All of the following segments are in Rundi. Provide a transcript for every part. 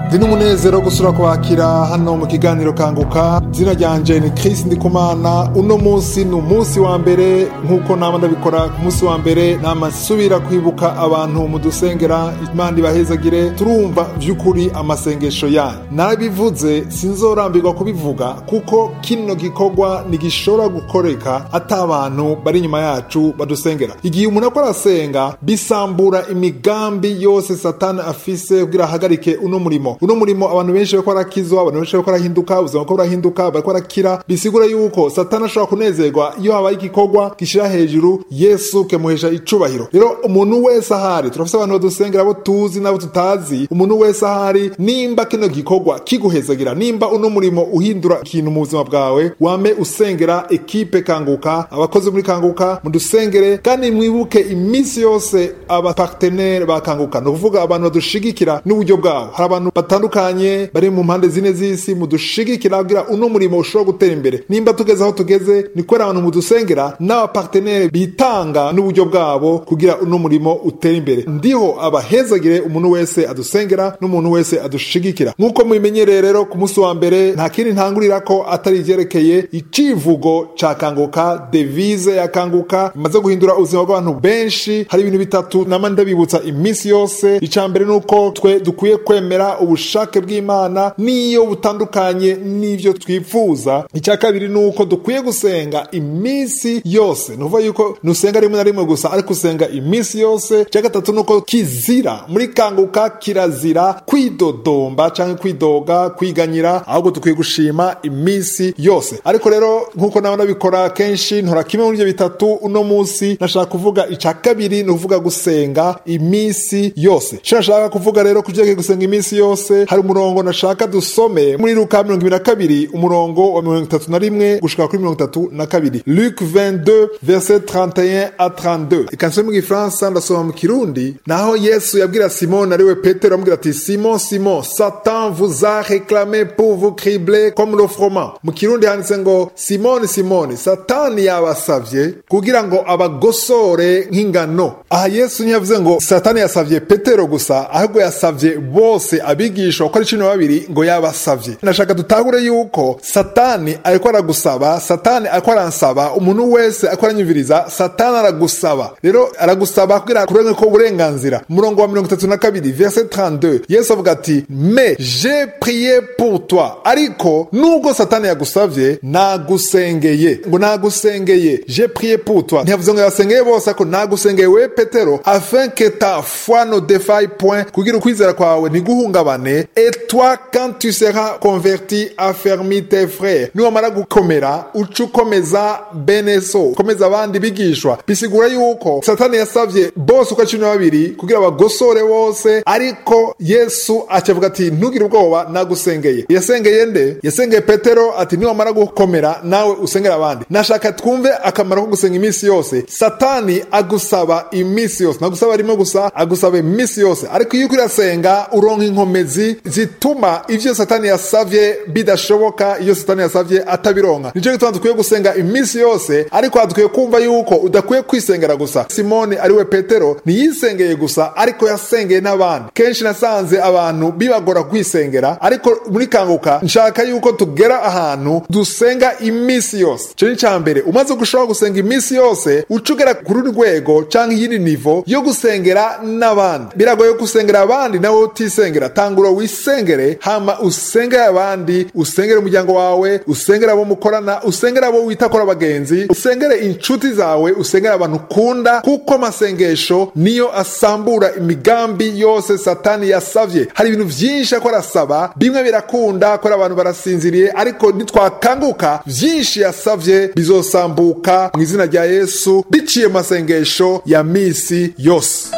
ndi n'umunezero wo gusura kubakira hano mu kiganiro kanguka izina ryanje ni Chris Ndikumana uno munsi ni umunsi wa mbere nk'uko nama ndabikora ku munsi wa mbere nama nsubira kwibuka abantu mu dusengera imana ibahezagire turumva vy'ukuri amasengesho yanyu narabivuze sinzorambirwa kubivuga kuko kino gikorwa ntigishobora gukoreka ata abantu bari inyuma yacu badusengera igihe umuntu akora arasenga bisambura imigambi yose satani afise kugira ahagarike uno murimo uno murimo abantu benshi bariko barakizwa abantu benshi bariko barahinduka ubuzima bwo burahinduka bariko barakira bisigura yuko satani ashobora kunezerwa iyo habaye igikorwa gishira hejuru yesu kemuhesha icubahiro rero umuntu wese ahari turafise abantu badusengera abo tuzi n'abo tutazi umuntu wese ahari nimba kino gikorwa kiguhezagira nimba uno murimo uhindura ikintu mu buzima bwawe wame usengera ekipe kanguka abakozi muri kanguka mudusengere kandi mwibuke iminsi yose abapartenere ba kanguka ni ukuvuga abantu badushigikira n'uburyo bwabo hari abantu batandukanye bari mu mpande zine z'isi mudushigikira kugira uno murimo ushobora gutera imbere nimba tugeze aho tugeze ni kubera abantu mudusengera n'abapartenere bitanga n'uburyo bwabo kugira uno murimo utere imbere ndiho abahezagire umuntu wese adusengera n'umuntu wese adushigikira nk'uko mubimenyereye rero ku munsi wa mbere nta kindi ntangurira ko atari ivyerekeye icivugo ca kanguka devise ya kanguka imaze guhindura ubuzima bw'abantu benshi hari ibintu bitatu nama ndabibutsa iminsi yose ica mbere nuko twe dukwiye kwemera ubushake bw'imana n'iyo butandukanye n'ivyo twifuza icya kabiri nuko dukwiye gusenga iminsi yose nuvuga yuko nusenga rimwe na rimwe gusa ariko usenga iminsi yose icya gatatu nuko kizira muri kanguka kirazira kwidodomba canke kwidoga kwiganyira ahubwo dukwiye gushima iminsi yose ariko rero nk'uko naba nabikora kenshi ntora kimwe muri ivyo bitatu uno munsi nashaka kuvuga ica kabiri ni ukuvuga gusenga iminsi yose ico nashaka kuvuga rero kuvyerekeye gusenga iminsi yose hari umurongo nashaka dusome muri luka mirongo ibiri na kabiri umurongo wa mirongo itatu na rimwe gushika kuri mirongo itatu na kabiri luke 22 verset 31 a 32 ikansome mu gifaransa ndasoma mu kirundi naho yesu yabwira simoni ariwe petero amubwira ati simon simon satan vous a réclamé pour vous cribler comme le froment mu kirundi handitse ngo simoni simoni satani yabasavye kugira ngo abagosore nk'ingano aha yesu ntiyavuze ngo satani yasavye petero gusa ahubwo yasavye bose abigisha uko ari cumi na babiri ngo yabasavye nashaka dutahure yuko satani ariko aragusaba satani ariko aransaba umuntu wese ariko aranyumviriza satani aragusaba rero aragusaba kugira kurenga ko uburenganzira umurongo wa mirongo itatu na kabiri verset 32 yesu avuga ati mais j'ai prié pour toi ariko nubwo satani yagusavye nagusengeye ngo nagusengeye j'ai prié pour toi ntiyavuze ngo yasengeye bose ariko nagusengeye we petero afin que ta foi ne défaille point kugira ukwizera kwawe ntiguhungabane et toi quand tu seras converti affermi tes frères niwamara gukomera uca ukomeza bene so ukomeza abandi bigishwa bisigura yuko satani yasavye bose uko cumi na babiri kugira bagosore bose ariko yesu acavuga ati ntugire ubwoba nagusengeye yasengeye nde yasengeye petero ati niwamara gukomera nawe usengera abandi nashaka twumve akamaro ko gusenga iminsi yose satani agusaba iminsi yose nagusaba rimwe gusa agusaba iminsi yose ariko iyo uriko urasenga uronka inkomezi zituma ivyo satani yasavye bidashoboka iyo satani yasavye atabironka nico gituma dukwiye gusenga iminsi yose ariko dukwiye kumva yuko udakwiye kwisengera gusa simoni ariwe petero ntiyisengeye gusa ariko yasengeye n'abandi kenshi nasanze abantu bibagora kwisengera ariko muri kanguka nshaka yuko tugera ahantu dusenga iminsi yose ico ni ca mbere umaze gushobora gusenga iminsi yose uca ugera ku rundi rwego canke iyindi nivo yo gusengera n'abandi biragoye gusengera abandi nawe utisengera tangura wisengere hama usengere abandi usengere umuryango wawe usengere abo mukorana usengere abo wita kora abagenzi usengere inshuti zawe usengere abantu ukunda kuko amasengesho niyo asambura imigambi yose satani yasavye hari ibintu vyinshi ako arasaba bimwe birakunda kora abantu barasinziriye ariko nitwakanguka vyinshi yasavye bizosambuka mu izina rya yesu biciye mu masengesho ya misi yose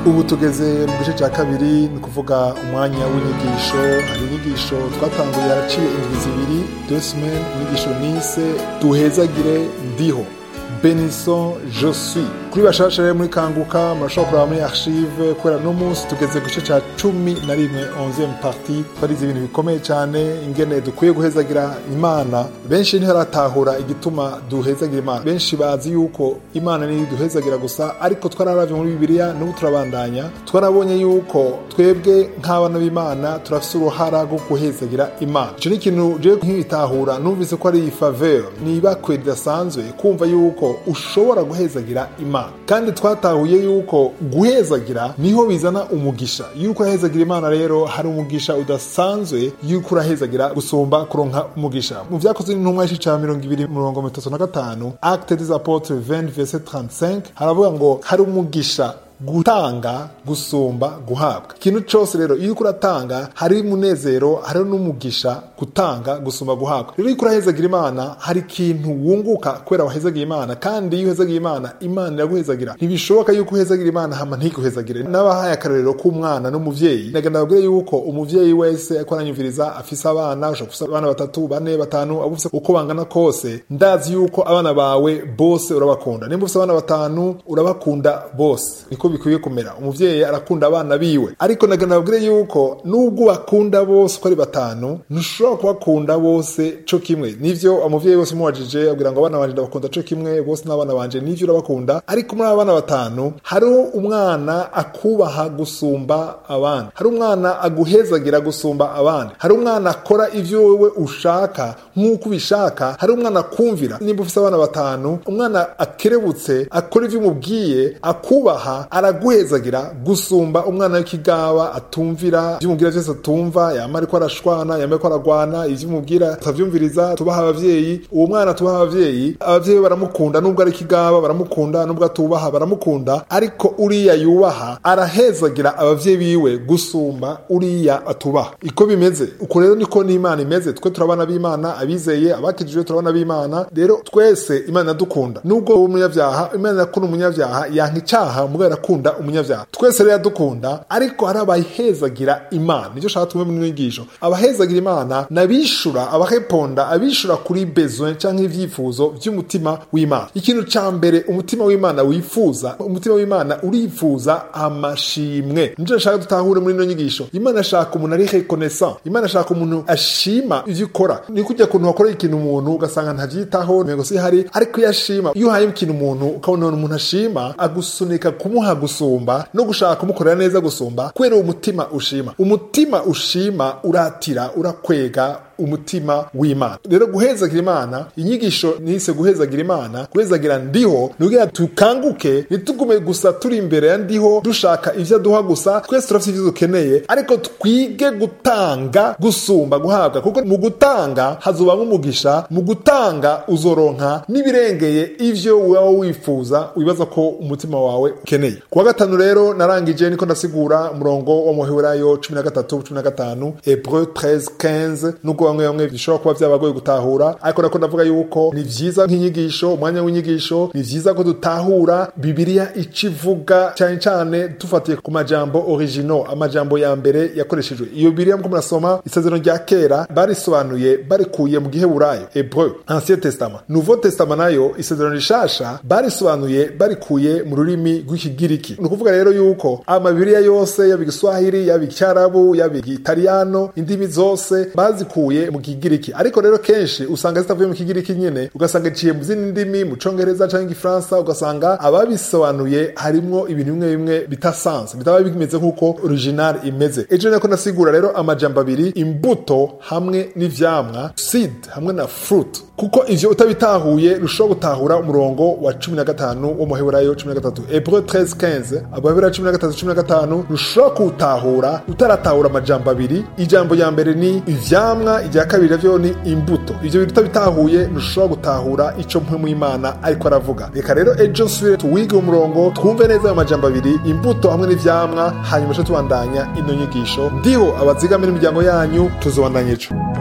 ubu tugeze mu gice cya kabiri ni ukuvuga umwanya w'inyigisho hari inyigisho twatanguye haraciye indwi zibiri dosimen inyigisho nise duhezagire ndiho benison je suis kuri bashasha rero muri kanguka murashobora kuraba muri archive kubera no munsi tugeze ku gice cya cumi na rimwe 11 parti twarize ibintu bikomeye cyane ingene dukwiye guhezagira imana benshi ntibaratahura igituma duhezagira imana benshi bazi yuko imana niyo duhezagira gusa ariko twararavye muri bibiliya n'ubu turabandanya twarabonye yuko twebwe nk'abana b'imana turafise uruhara rwo guhezagira imana ico ni ikintu je nk'ibitahura numvise ko ari faveur ni ibakwe ridasanzwe kumva yuko ushobora guhezagira imana kandi twatahuye yuko guhezagira niho bizana umugisha yuko urahezagira imana rero hari umugisha udasanzwe yuko urahezagira gusumba kuronka umugisha mu vyakozwe n'intumwa y'ici ca mirongo ibiri mirongo mitatu na gatanu acte des apotres 20 verset 35 haravuga ngo hari umugisha gutanga gusumba guhabwa ikintu cyose rero iyo uriko uratanga hari umunezero hariho n'umugisha gutanga gusumba guhabwa rero iyo urahezagira imana hari ikintu wunguka kubera wahezagira imana kandi iyo uhezagira imana imana iraguhezagira ntibishoboka yuko uhezagira imana hama ntiguhezagire n'abahaye akarorero k'umwana n'umuvyeyi nagenda babwire yuko umuvyeyi wese ariko aranyumviriza afise abana ushobora kufise abana batatu bane batanu abo ufise uko bangana kose ndazi yuko abana bawe bose urabakunda nimba ufise abana batanu urabakunda bose niko bikwiye kumera umuvyeyi arakunda abana biwe ariko nagana babwire yuko nubwo bakunda bose uko ari batanu ntushobora kubakunda bose co kimwe nivyo umuvyeyi wese umuwajije abwira ngo abana banje ndabakunda co kimwe bose n'abana banje nivyo urabakunda ariko muri abo bana batanu hariho umwana akubaha gusumba abandi hari umwana aguhezagira gusumba abandi hari umwana akora ivyo wewe ushaka nk'uko ubishaka hari umwana akumvira nimba ufise abana batanu umwana akerebutse akora ivyo umubwiye akubaha araguhezagira gusumba umwana w'ikigaba atumvira ivyo umubwira vyose atumva yama ariko arashwana yama ariko aragwana ivyo umubwira atavyumviriza tubaha abavyeyi uwo mwana tubaha abavyeyi abavyeyi baramukunda nubwo ari ikigaba baramukunda nubwo atubaha baramukunda ariko uriya yubaha arahezagira abavyeyi biwe gusumba uriya atubaha iko bimeze uko rero niko n'imana imeze twe turabana b'imana abizeye abakijijwe turabana b'imana rero twese imana iradukunda nubwo wowe umunyavyaha imana irakunda umunyavyaha yanka icaha mugabo irakunda umunyavyaha twese rero iradukunda ariko hari abahezagira imana nicyo shaka tumwe mu nyigisho abahezagira imana nabishura abaheponda abishura kuri besoin canke ivyifuzo vy'umutima w'imana ikintu ca mbere umutima w'imana wifuza umutima w'imana urifuza amashimwe nico nshaka dutahure muri ino nyigisho imana ashaka umuntu ari reconnaissant imana ashaka umuntu ashima ivyo ukora ni kujya kuntu wakoreye ikintu umuntu ugasanga ntavyitaho ntego si hari ariko iyo ashima iyo uhaye ikintu umuntu ukabona umuntu ashima agusunika kumuha gusumba no gushaka kumukorera neza gusumba kubera uwo mutima ushima umutima ushima uratira urakwega umutima w'imana rero guhezagira imana inyigisho nise guhezagira imana guhezagira ndiho nugira tukanguke ntitugume gusa turi imbere ya ndiho dushaka ivyo aduha gusa twese turafite ivyo dukeneye ariko twige gutanga gusumba guhabwa kuko mu gutanga hazobamwo umugisha mu gutanga uzoronka n'ibirengeye ivyo waba wifuza wibaza ko umutima wawe ukeneye kuwa gatanu rero narangije niko ndasigura umurongo wa muheburayo cumi na gatatu cumi na gatanu hebreu 13 15 nubwo bamwe bamwe bishobora kuba vyabagoye gutahura ariko nako ndavuga yuko ni vyiza nk'inyigisho umwanya w'inyigisho ni vyiza ko dutahura bibiliya ico ivuga cane cane dufatiye ku majambo original amajambo ya mbere yakoreshejwe iyo bibiliya mko murasoma isezerano rya kera barisobanuye barikuye mu giheburayo hebreu ancien testament nouveau testament nayo isezerano rishasha barisobanuye barikuye mu rurimi rw'ikigiriki ni ukuvuga rero yuko amabibiriya yose yaba igiswahili yaba icyarabu yaba igitaliyano indimi zose bazikuye mu kigiriki ariko rero kenshi usanga zitavuye mu kigiriki nyene ugasanga iciye mu zindi ndimi mu congereza canke igifaransa ugasanga ababisobanuye harimwo ibintu bimwe bimwe bitasanzwe bitaba bimeze nk'uko original imeze ejo nako nasigura rero amajambo abiri imbuto hamwe n'ivyamwa seed hamwe na fruit kuko ivyo utabitahuye rushobora gutahura umurongo wa cumi na gatanu wo muheburayo cumi na gatatu hebreu 13 abaheburayo cumi na gatatu cumi na gatanu rushobora kuwutahura utaratahura amajambo abiri ijambo ya mbere ni ivyamwa irya kabiri navyo ni imbuto ivyo bintu utabitahuye ntushobora gutahura ico mpwemu y'imana ariko aravuga reka rero ejo nsubire tuwige umurongo twumve neza ayo majambo abiri imbuto hamwe n'ivyamwa hanyuma co tubandanya ino nyigisho ndiho abazigamira imiryango yanyu tuzobandanya ejo